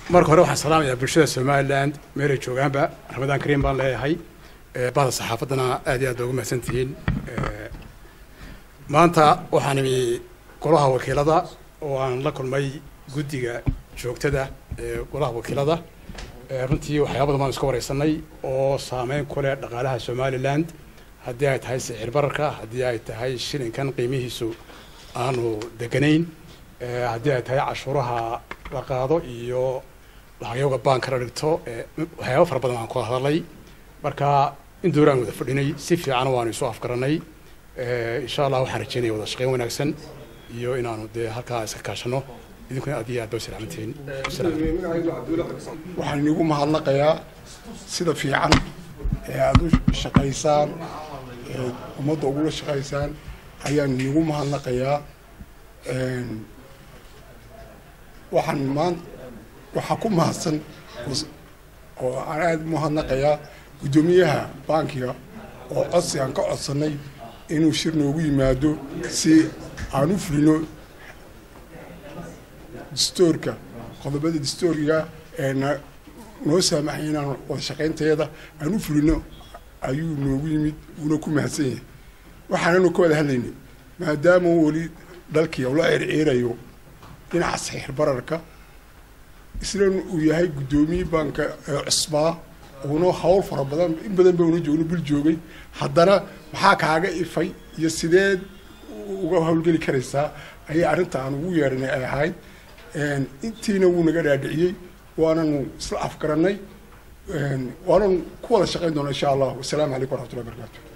marka hore waxaan salaamayaa bulshada somaliland meelay joogaanba ramadaan kariim baan leeyahay bahda saxaafaddana aad iyo aad baa ugu mahadsantihiin maanta waxaan imi golaha wakiilada oo aan la kulmay guddiga joogtada ee golaha wakiilada runtii waxyaaba badan baan iska wareysanay oo saameyn ku leh dhaqaalaha somaliland haddii ay tahay sicir bararka haddii ay tahay shilinkan qiimihiisu aanu deganayn haddii ay tahay cashuuraha la qaado iyo lacagyowga baanka la dhigto waxyaaba fara badan aan ku hadalay marka in dowr aan wada fadhinay si fiican waanu isu afgaranay insha allah waxaan rajeynaya wada shaqeyn wanaagsan iyo inaanu dee halkaa iska kaashano idinkuna aad iyo aad ba u salaamantihiin waxaan inigu mahadnaqayaa sida fiican ee aada u shaqaysaan ee ummadda ugula shaqaysaan ayaan inigu mahadnaqayaa waxaan maan waxaa ku mahadsan oo aan aada u mahadnaqayaa guddoomiyaha bankiga oo codsi aan ka codsanay inuu shir noogu yimaado si aan u fulino dastoorka qodobada dastooriga ee na noo saamaxay inaan wada shaqaynteeda aan u fulino ayuu noogu yimid wuuna ku mahadsan yahay waxaananu ka wada hadlaynay maadaama weli dalkii ula circiirayo dhinaca saxiix bararka isna uu yahay guddoomiye baanka ee cusbaa uuna hawl fara badan in badan ba una joogno bil joogay haddana maxaa kaaga ifay iyo sideed uga hawlgeli karaysaa ayay arrinta aan ugu yeedhanay ay ahayd intiina wuu naga dhaadhiciyey waananu isla afgarannay waananu ku wada shaqayn doona insha allah wasalaamu calaykum waraxmatullahi barakaatu